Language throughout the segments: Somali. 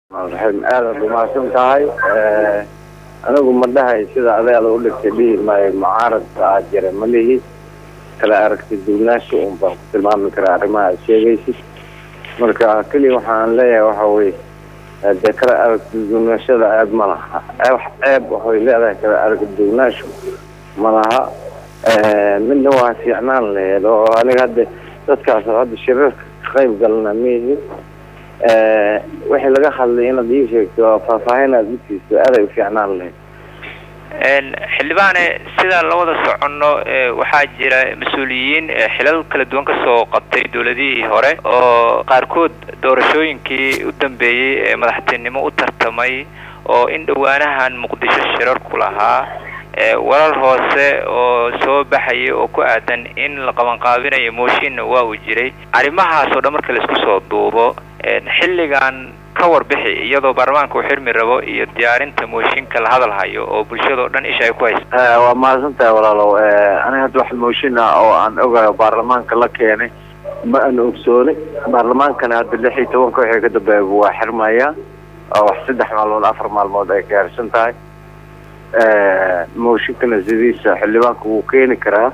raxiim aadaad umahadsan tahay anigu ma dhahay sida adeeda u dhigtay dhihi maayo mucaaradka aad jira ma lihi kala aragti duunaasha un baan ku tilmaami karaa arrimaha aad sheegaysid marka keliya waxaan leeyahay waxa weye dee kala aragti duunaashada aad ma laha ceeb waxay leedahay kala aragti duunaashu ma laha midna waa fiicnaan laheed oo aniga hadda dadkaas hadda shirarka ka qayb galna mihi wixii laga hadlay inaad ii sheegto faahfaahin aad utiisto aaday u fiicnaan lahayd xildhibaane sidaan la wada soconno waxaa jira mas-uuliyiin xilal kala duwan kasoo qabtay dowladihii hore oo qaarkood doorashooyinkii u dambeeyey ee madaxtinimo u tartamay oo in dhowaanahan muqdisho shirar ku lahaa warar hoose oo soo baxaya oo ku aadan in la qabanqaabinayo mooshinna waa uu jiray arrimahaas oo dhan marka la isku soo duubo xilligan ka warbixi iyadoo baarlamaanka uu xirmi rabo iyo diyaarinta mooshinka la hadal hayo oo bulshadao dhan isha ay ku hayso waa mahadsantahay walaalow aniga hadda wax mooshin ah oo aan ogayo baarlamaanka la keenay ma aan ogsoonay baarlamaankana hadda lix iyo tobanka wixii ka dambeeya waa xirmaya oo wax saddex maalmood afar maalmood ay gaarsan tahay mooshinkana sidiisa xildhibaanka wuu keeni karaa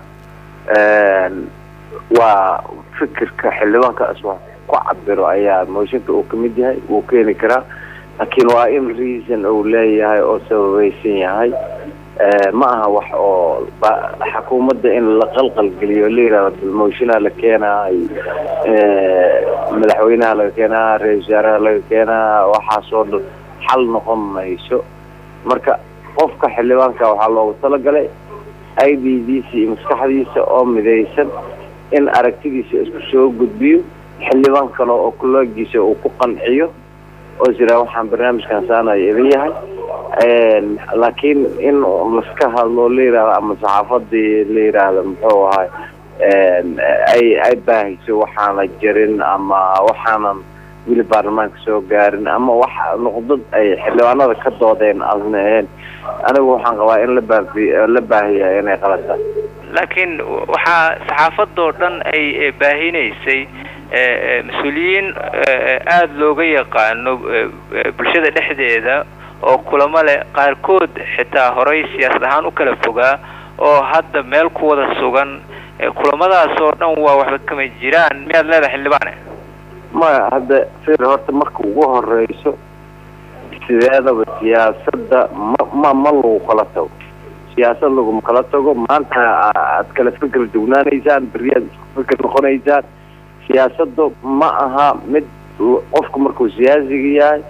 waa fikirka xildhibaanka aswa ku cabiro ayaa mooshinka uu kamid yahay wuu keeni karaa laakiin waa in reason uu leeyahay oo sababaysan yahay ma aha wax oo xukuumadda in la qalqal geliyo la yihahdo mooshinaa la keenaa madaxweynaha laga keenaa ra-isul wasaaraha laga keenaa waxaasoo dhan xal noqon mayso marka qofka xildhibaanka waxaa loogu talagalay i d diisa iyo maskaxdiisa oo midaysan in aragtidiisa isku soo gudbiyo xildhibaan kale oo kuloogiisa uu ku qanciyo oo jiraa waxaan barnaamijkan saanaya idin yahay laakiin in laska hadlo la yihahdo ama saxaafadii la yidhaahdo muxuu ahay ay ay baahiso waxaana jirin ama waxaanan weli baarlamaanka soo gaarin ama wax noqdad ay xildhibaanada ka doodeen aadna ahayn anigu waxaan qabaa in labaafi la baahiya inay qalata laakiin waxaa saxaafadoo dhan ay baahinaysay mas-uuliyiin aada looga yaqaano bulshada dhexdeeda oo kulamo leh qaarkood xitaa horay siyaasad ahaan u kala fogaa oo hadda meel ku wada sugan kulamadaas oo dhan waa waxba kama jiraan miyaad leedahay xildhibaane maya hadda fir horta marka ugu horeyso sideedaba siyaasadda ma ma ma lagu kala tago siyaasad laguma kala tago maanta aad kala fikir dugnaanaysaan beriyaad isku fikir noqonaysaan siyaasadda ma aha mid qofku markuu siyaasiga yahay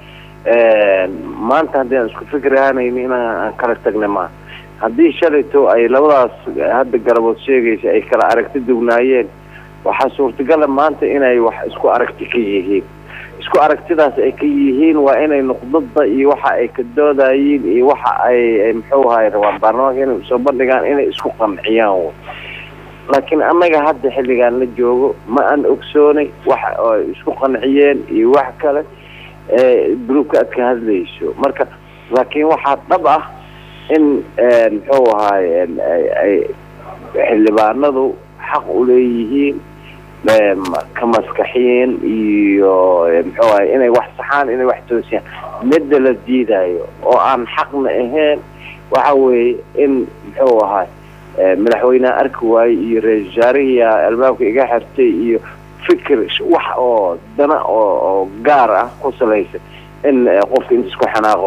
maanta haddii aan isku fikir ahaanayni inaan kala tagna maaha haddii shalayto ay labadaas hadda garabood sheegaysa ay kala aragti dugnaayeen waxaa suurtagala maanta inay wax isku aragti ka yihiin isku aragtidaas ay ka yihiin waa inay nuqdada iyo waxa ay ka doodayiin iyo waxa ay muxuu ahay rabaan baarlamaanka inay soo bandhigaan inay isku qanciyaan laakiin annaga hadda xilligaan la joogo ma aan ogsoonay wax ay isku qanciyeen iyo wax kale groupka aad ka hadlayso marka laakiin waxaa dhab ah in muxuu ahaay ay xildhibaanadu xaq uleeyihiin ka maskaxiyin iyo muxuu ahay inay wax saxaan inay wax toosiyaan midda la diidayo oo aan xaqna ahayn waxa weeye in muxuu ahay madaxweyneha arki waaye iyo ra-isul wasaarihiia albaabka iga xirtay iyo fikir wax oo dana oo gaar ah ku salaysan in qofka inta isku xanaaqo